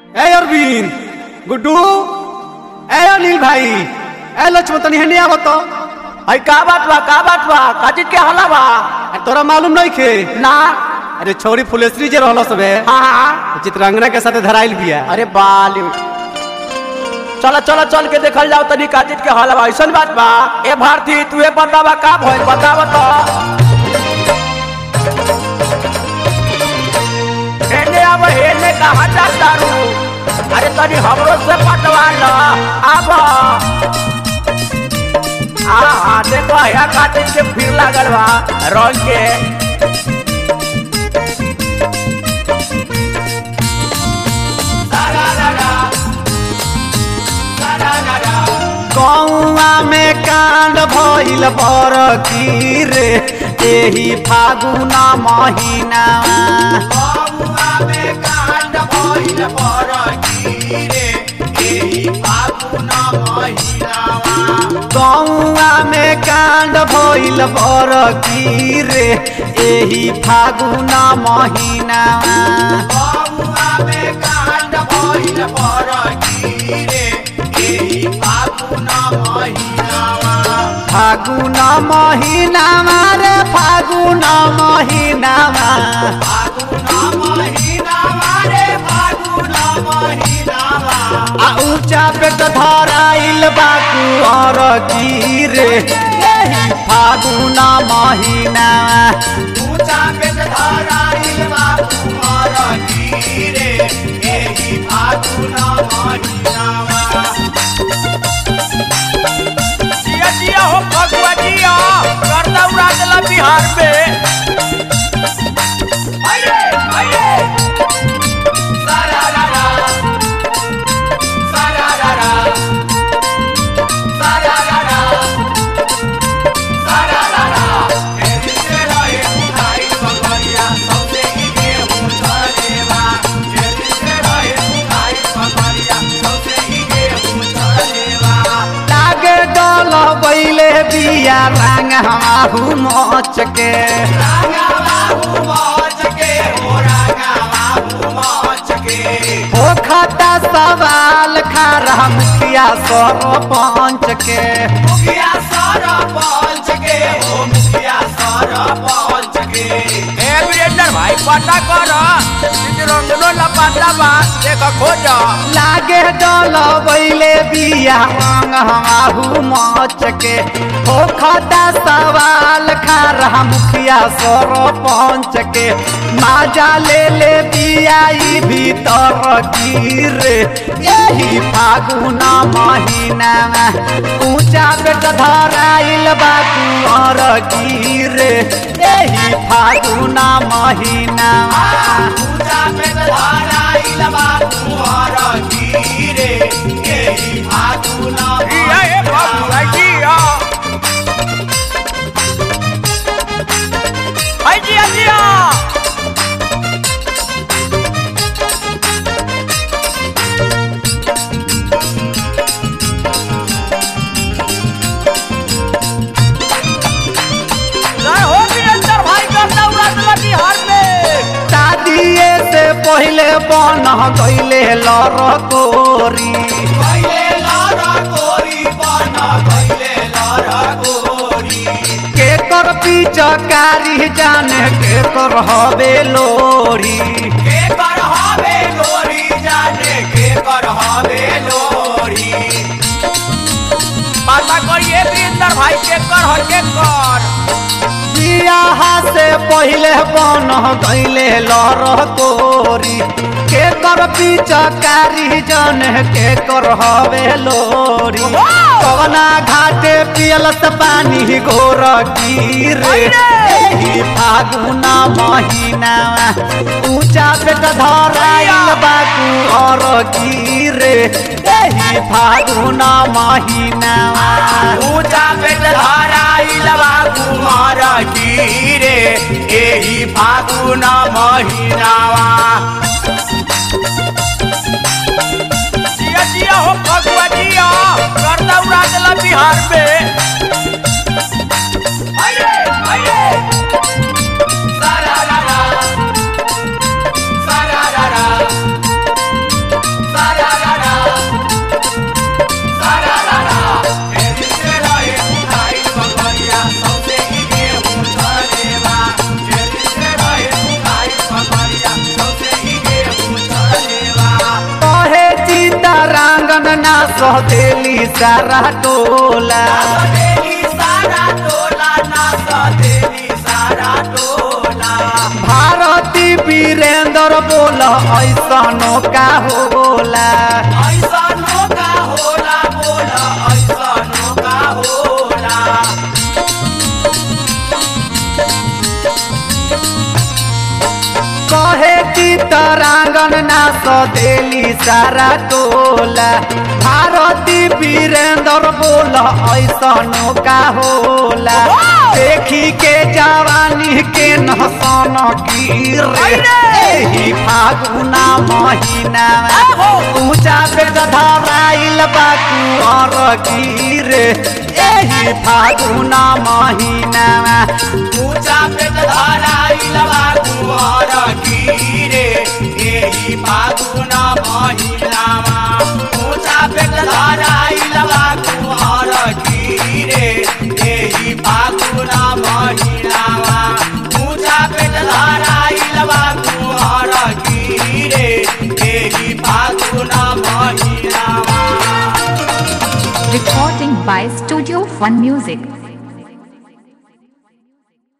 ए अरविंद गुड्डू ए अनिल भाई ए लक्ष्मण तनी हेने आवत तो अरे का बात बा का बात बा काजी के हला बा अरे तोरा मालूम नहीं खे ना अरे छोरी फुलेश्वरी जे रहल सबे हाँ हाँ चित्रांगना के साथे धराइल बिया अरे बाली चलो चलो चल के देखल जाओ तनी काजित के हला बा ऐसन बात बा ए भारती तू ए बतावा का भइल बतावा तो हेने अब हेने कहा जाता रू अरे तनी हमरो से पटवा ल अब हाँ हाँ देखो या काजित के फिर लागल बा रंग के कौआ में कांड भइल बर की रे एही फागुना महीना कौआ में कांड भइल बर की रे एही फागुना महीना फागुना महीना रे फागुना महीना आ ऊंचा पे तो धराइल बाकू और की रे एही फागुना महीना जिया जिया हो फगुआ जिया करदा उड़ा देला बिहार में आइए आइए सारा रा रा सारा रा रा सारा रा रा सारा रा रा एही से रहे उठाई बकरिया सबसे ही गेहूं झरेवा एही से रहे उठाई बकरिया सबसे ही गेहूं झरेवा लागे डोल बैले बिया रंग हमाहू मोच के हो खाता सवाल खारा मुखिया सरपंच के भाई पता कर रंगनो लपाटा बा देख खोज लागे डोल बैले बिया रंग हमाहू मोच के हो खाता सवाल खारा मुखिया सरपंच के माजा ले ले बिया ई भीतर गिरे यही फागुना महीना ऊंचा बेट धराइल बा कुंवर गिरे यही फागुना महीना जिया ए बाबू जिया हाय जिया जिया जय हो वीरेंद्र भाई करदा उड़ा देला बिहार में शादिए से पहले बन गईले लरकोरी के कर पिचकारी जाने के कर हवे लोरी पता करिए वीरेंद्र भाई के कर हर के कर बियाह से पहले बन गईले लरकोरी के कर पिचकारी जाने के कर हवे लोरी कवना घाटे पियल से पानी घोर गिरे एही फागुना महीना ऊंचा पेट धराइल बाकू और गिरे एही फागुना महीना ऊंचा पेट धराइल बा कुमार गिरे एही फागुन महीनावा जिया जिया हो फगुआ जिया करदा उड़ा देला बिहार में आइए आइए सारा रा रा सारा रा रा सहेली सारा टोला सदेली सारा टोला ना सदेली सारा टोला भारती वीरेंद्र बोल ऐसनो का होला ऐसा नौका होला बोला ऐसा नौका होला कहे की तरांगन ना सदेली सारा टोला भारती वीरेंद्र बोल ऐसनो का होला देखी के जवानी के नहसन की रे एही फागुना महीना ऊंचा पे धराइल बाकुअर की रे एही फागुना महीना ऊंचा पेट धराइलवा कुंवर कीरे एही फागुना महिनामा ऊंचा पेट धराइलवा कुंवर कीरे एही फागुना महिनामा ऊंचा पेट धराइलवा कुंवर कीरे एही फागुना महिनामा Recording by Studio One Music.